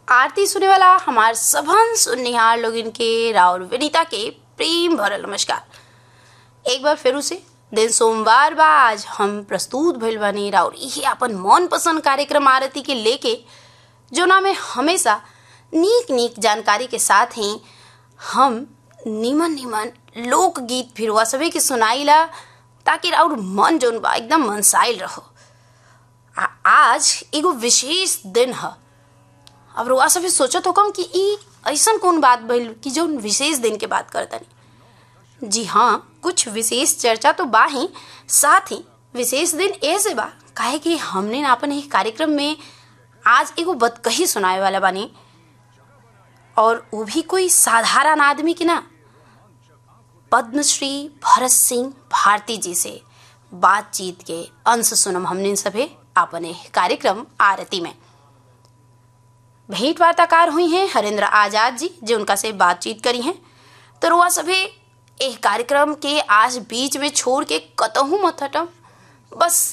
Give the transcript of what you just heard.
आरती सुने वाला हमार सबन सुननिहार लोगन के राउर विनीता के प्रेम भरल नमस्कार एक बार फिर से दिन सोमवार बा आज हम प्रस्तुत भइल बानी राउर इहे अपन मन पसंद कार्यक्रम आरती के लेके जोना में हमेशा नीक नीक जानकारी के साथ ही हम निमन निमन लोकगीत फिरवा सभी के सुनाइला ताकि राउर मन जोन बा एकदम मनसाइल रहो आ आज एगो विशेष दिन है अब रुआ सभी सोचत हो कम कि ई ऐसन कौन बात भइल कि जो विशेष दिन के बात करतनी जी हाँ कुछ विशेष चर्चा तो बा ही साथ ही विशेष दिन ऐसे बा काहे कि हमने ना अपन एक कार्यक्रम में आज एगो बतकही सुनाए वाला बानी और वो भी कोई साधारण आदमी की ना पद्मश्री भरत सिंह भारती जी से बातचीत के अंश सुनम हमने सभे अपने कार्यक्रम आरती में भेंट वार्ताकार हुई हैं हरेंद्र आजाद जी जो उनका से बातचीत करी हैं तो रुआ सभे एक कार्यक्रम के आज बीच में छोड़ के कतहूँ मत हटम बस